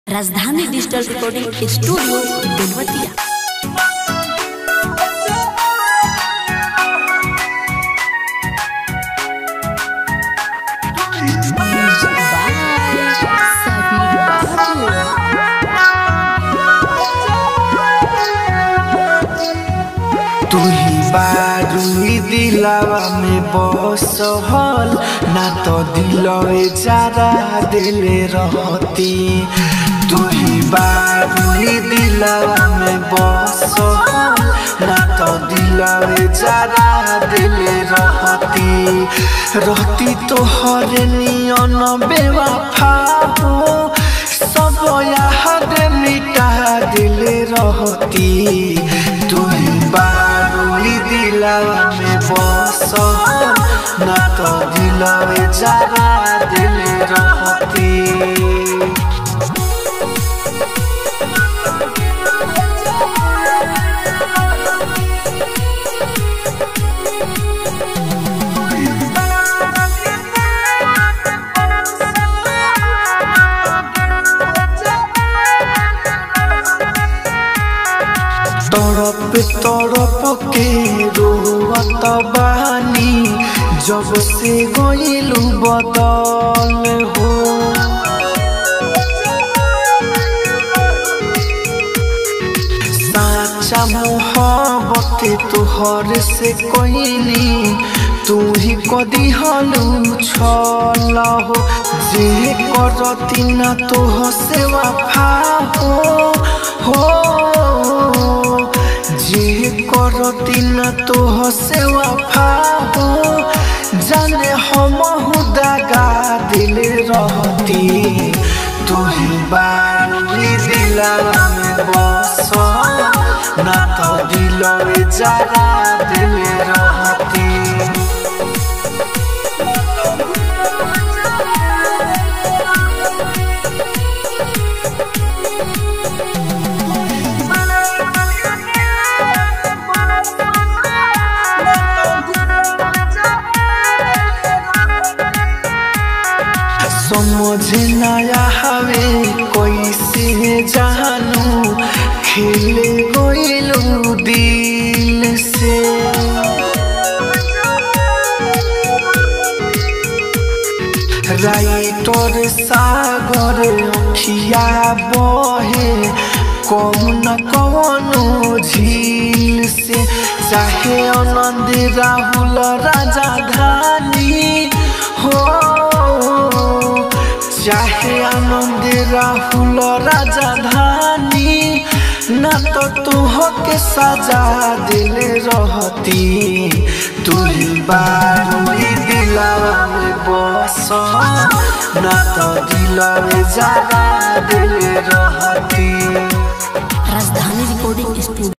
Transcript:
राजधानी digital recording studio Belwatia तू ही बारूई दिलावा में बसहल ना तो दिलवे जरा दिले रहती तू ही बारूई दिलावा में बसहल ना तो दिलवे जरा दिले रहती रहती तो हर नियन बेवफा हो सब याद मिटा दिले रहती तू ही बारूई दिलावा में बस ना तो दिलवे जरा दिले रहती तड़प तड़प के रोवत बानी जब से गइलू बदल हो साचा मोहब्बत तोहर से कोइनी तू ही कदी हलू छल हो जे करती ना तोह से वफा हो हो जे करती ना तोह से वफा हो जाने हम दागा दिल रहती तू ही बारूई दिलावा में बस ना तो दिलवे जरा दिल रहती समझ नया हवे कैसे जानू खेले गइलू दिल से राइटर सागर अखिया बहे कौन कौनो झील से चाहे आनंद राहुल राजा धानी हो चाहे आनंद राहुल राजा धानी ना तो तुह के सजा दिल रहती तू ही बारूई दिलावा में बस ना तो दिलवे जरा दिल रहती राजधानी रिकॉर्डिंग स्टूडियो